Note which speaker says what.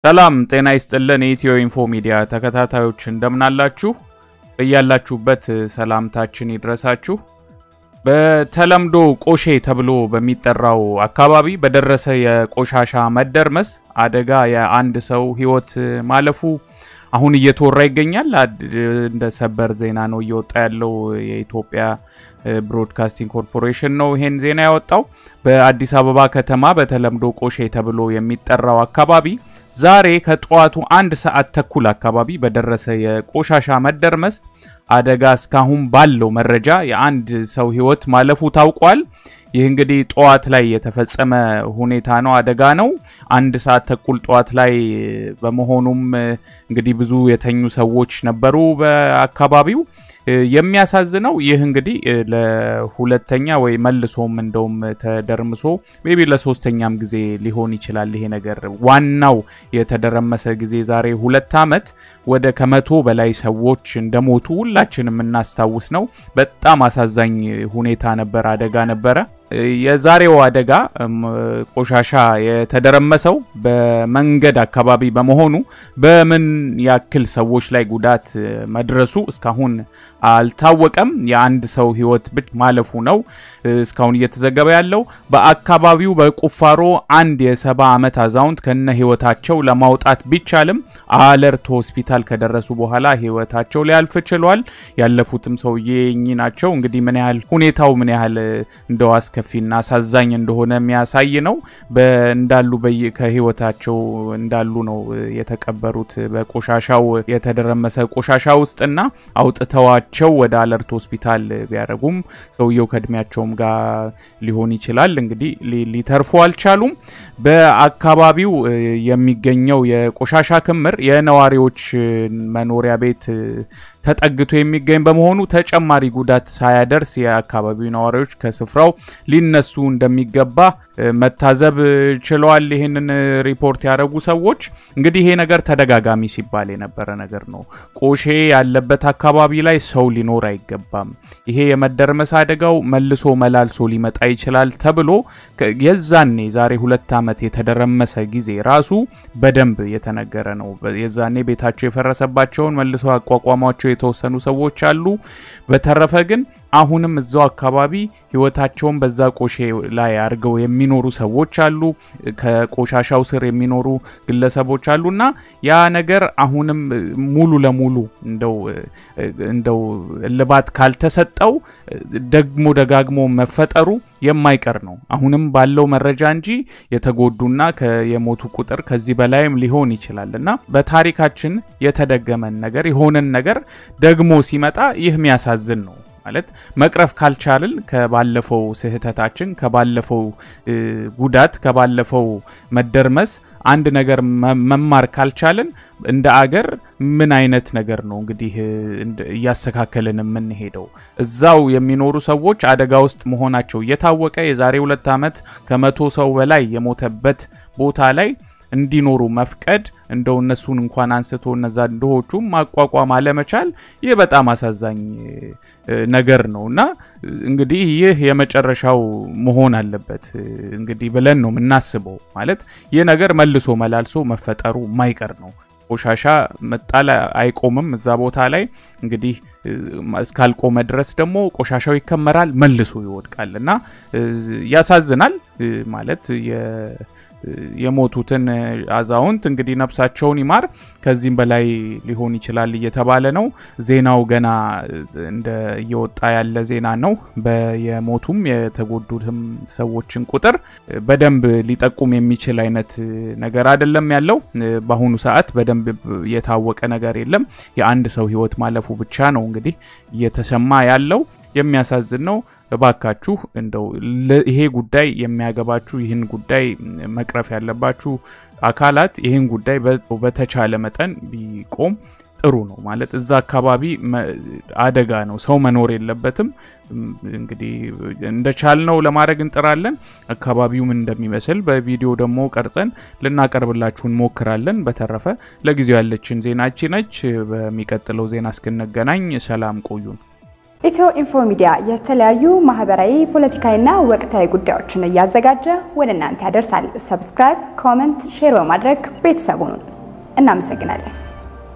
Speaker 1: ሰላም ጤና ይስጥልን። የኢትዮ ኢንፎ ሚዲያ ተከታታዮች እንደምናላችሁ፣ በያላችሁበት ሰላምታችን ይድረሳችሁ። በተለምዶ ቆሼ ተብሎ በሚጠራው አካባቢ በደረሰ የቆሻሻ መደርመስ አደጋ የአንድ ሰው ሕይወት ማለፉ አሁን እየተወራ ይገኛል። እንደ ሰበር ዜና ነው እየወጣ ያለው። የኢትዮጵያ ብሮድካስቲንግ ኮርፖሬሽን ነው ይሄን ዜና ያወጣው። በአዲስ አበባ ከተማ በተለምዶ ቆሼ ተብሎ የሚጠራው አካባቢ ዛሬ ከጠዋቱ አንድ ሰዓት ተኩል አካባቢ በደረሰ የቆሻሻ መደርመስ አደጋ እስካሁን ባለው መረጃ የአንድ ሰው ሕይወት ማለፉ ታውቋል። ይህ እንግዲህ ጠዋት ላይ የተፈጸመ ሁኔታ ነው፣ አደጋ ነው። አንድ ሰዓት ተኩል ጠዋት ላይ በመሆኑም እንግዲህ ብዙ የተኙ ሰዎች ነበሩ በአካባቢው። የሚያሳዝነው ይህ እንግዲህ ለሁለተኛ ወይ መልሶም እንደውም ተደርምሶ ሜቢ ለሶስተኛም ጊዜ ሊሆን ይችላል። ይሄ ነገር ዋናው የተደረመሰ ጊዜ ዛሬ ሁለት ዓመት ወደ ከመቶ በላይ ሰዎች እንደሞቱ ሁላችንም የምናስታውስ ነው። በጣም አሳዛኝ ሁኔታ ነበር፣ አደጋ ነበረ። የዛሬው አደጋ ቆሻሻ የተደረመሰው በመንገድ አካባቢ በመሆኑ በምን ያክል ሰዎች ላይ ጉዳት መድረሱ እስካሁን አልታወቀም። የአንድ ሰው ሕይወት ብቻ ማለፉ ነው እስካሁን እየተዘገበ ያለው። በአካባቢው በቁፋሮ አንድ የሰባ ዓመት አዛውንት ከነ ሕይወታቸው ለማውጣት ቢቻልም አለርት ሆስፒታል ከደረሱ በኋላ ሕይወታቸው ሊያልፍ ችሏል። ያለፉትም ሰውዬ እኚህ ናቸው። እንግዲህ ምን ያህል ሁኔታው ምን ያህል እንደው አስከፊና አሳዛኝ እንደሆነ የሚያሳይ ነው። እንዳሉ ከሕይወታቸው እንዳሉ ነው የተቀበሩት በቆሻሻው የተደረመሰ ቆሻሻ ውስጥና አውጥተዋቸው ወደ አለርት ሆስፒታል ቢያደርጉም ሰውየው ከእድሜያቸውም ጋር ሊሆን ይችላል እንግዲህ ሊተርፉ አልቻሉም። በአካባቢው የሚገኘው የቆሻሻ ክምር የነዋሪዎች መኖሪያ ቤት ተጠግቶ የሚገኝ በመሆኑ ተጨማሪ ጉዳት ሳያደርስ የአካባቢው ነዋሪዎች ከስፍራው ሊነሱ እንደሚገባ መታዘብ ችለዋል። ይህንን ሪፖርት ያደረጉ ሰዎች እንግዲህ ይሄ ነገር ተደጋጋሚ ሲባል የነበረ ነገር ነው። ቆሼ ያለበት አካባቢ ላይ ሰው ሊኖር አይገባም፣ ይሄ የመደርመስ አደጋው መልሶ መላልሶ ሊመጣ ይችላል ተብሎ የዛኔ ዛሬ ሁለት ዓመት የተደረመሰ ጊዜ ራሱ በደንብ የተነገረ ነው። የዛኔ ቤታቸው የፈረሰባቸውን መልሶ አቋቋሟቸው የተወሰኑ ሰዎች አሉ። በተረፈ ግን አሁንም እዛው አካባቢ ህይወታቸውን በዛ ቆሼ ላይ አድርገው የሚኖሩ ሰዎች አሉ። ከቆሻሻው ስር የሚኖሩ ግለሰቦች አሉና ያ ነገር አሁንም ሙሉ ለሙሉ እንደው እንደው እልባት ካልተሰጠው ደግሞ ደጋግሞ መፈጠሩ የማይቀር ነው። አሁንም ባለው መረጃ እንጂ የተጎዱና የሞቱ ቁጥር ከዚህ በላይም ሊሆን ይችላል እና በታሪካችን የተደገመን ነገር የሆነን ነገር ደግሞ ሲመጣ ይህ የሚያሳዝን ነው። ማለት መቅረፍ ካልቻልን ከባለፈው ስህተታችን፣ ከባለፈው ጉዳት፣ ከባለፈው መደርመስ አንድ ነገር መማር ካልቻልን እንደ አገር ምን አይነት ነገር ነው እንግዲህ እያስተካከልን የምንሄደው? እዛው የሚኖሩ ሰዎች አደጋ ውስጥ መሆናቸው እየታወቀ የዛሬ ሁለት ዓመት ከመቶ ሰው በላይ የሞተበት ቦታ ላይ እንዲኖሩ መፍቀድ እንደው እነሱን እንኳን አንስቶ እነዛ ድሆቹም ማቋቋም አለመቻል ይህ በጣም አሳዛኝ ነገር ነው እና እንግዲህ ይህ የመጨረሻው መሆን አለበት እንግዲህ ብለን ነው የምናስበው። ማለት ይህ ነገር መልሶ መላልሶ መፈጠሩ ማይቀር ነው። ቆሻሻ መጣል አይቆምም እዛ ቦታ ላይ እንግዲህ እስካልቆመ ድረስ ደግሞ ቆሻሻው ይከመራል፣ መልሶ ይወድቃል እና ያሳዝናል ማለት የሞቱትን አዛውንት እንግዲህ ነፍሳቸውን ይማር። ከዚህም በላይ ሊሆን ይችላል እየተባለ ነው። ዜናው ገና እንደ እየወጣ ያለ ዜና ነው። የሞቱም የተጎዱትም ሰዎችን ቁጥር በደንብ ሊጠቁም የሚችል አይነት ነገር አይደለም ያለው። በአሁኑ ሰዓት በደንብ የታወቀ ነገር የለም። የአንድ ሰው ሕይወት ማለፉ ብቻ ነው እንግዲህ እየተሰማ ያለው። የሚያሳዝን ነው። እባካችሁ እንደው ይሄ ጉዳይ የሚያገባችሁ ይህን ጉዳይ መቅረፍ ያለባችሁ አካላት ይህን ጉዳይ በተቻለ መጠን ቢቆም ጥሩ ነው። ማለት እዛ አካባቢ አደጋ ነው፣ ሰው መኖር የለበትም። እንግዲህ እንደቻልነው ለማድረግ እንጥራለን። አካባቢው ምን እንደሚመስል በቪዲዮ ደግሞ ቀርጸን ልናቀርብላችሁ እንሞክራለን። በተረፈ ለጊዜው ያለችን ዜናቺ ነች። በሚቀጥለው ዜና እስክንገናኝ ሰላም ቆዩን።
Speaker 2: ኢትዮ ኢንፎ ሚዲያ የተለያዩ ማህበራዊ፣ ፖለቲካዊና ወቅታዊ ጉዳዮችን እያዘጋጀ ወደ እናንተ ያደርሳል። ሰብስክራይብ፣ ኮመንት፣ ሼር በማድረግ ቤተሰቡን እናመሰግናለን።